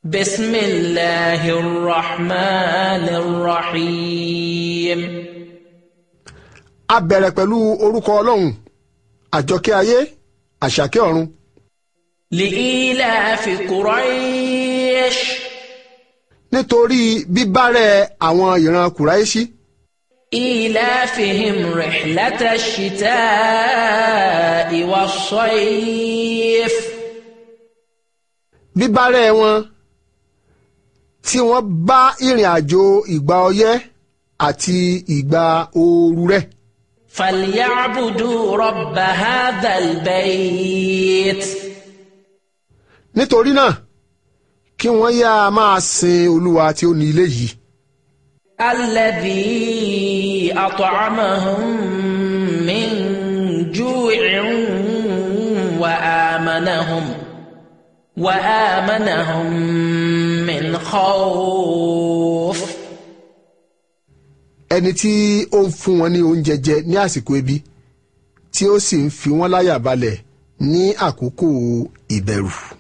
بسم الله الرحمن الرحيم a bẹ̀rẹ̀ pẹ̀lú orúkọ ọlọ́run àjọkẹ́ ayé àṣàkẹ́ ọ̀run لإيلاف قريش nítorí bíbárẹ̀ àwọn ìran kùráìṣí إيلافهم رحلة الشتاء والصيف bíbárẹ̀ wọn tí wọ́n bá ìrìn àjò ìgbà ọyẹ́ àti ìgbà ooru rẹ̀ فليعبدوا رب هذا البيت nítorí náà kí wọ́n yá a máa sin olúwa tí ó ní ilé yìí الذي أطعمهم من جوع وآمنهم وآمنهم من خوف ẹni tí ó ń fún wọn ní oúnjẹ jẹ ní àsìkò ebi tí ó sì ń fi wọ́n láyà balẹ̀ ní àkókò ìbẹ̀rù.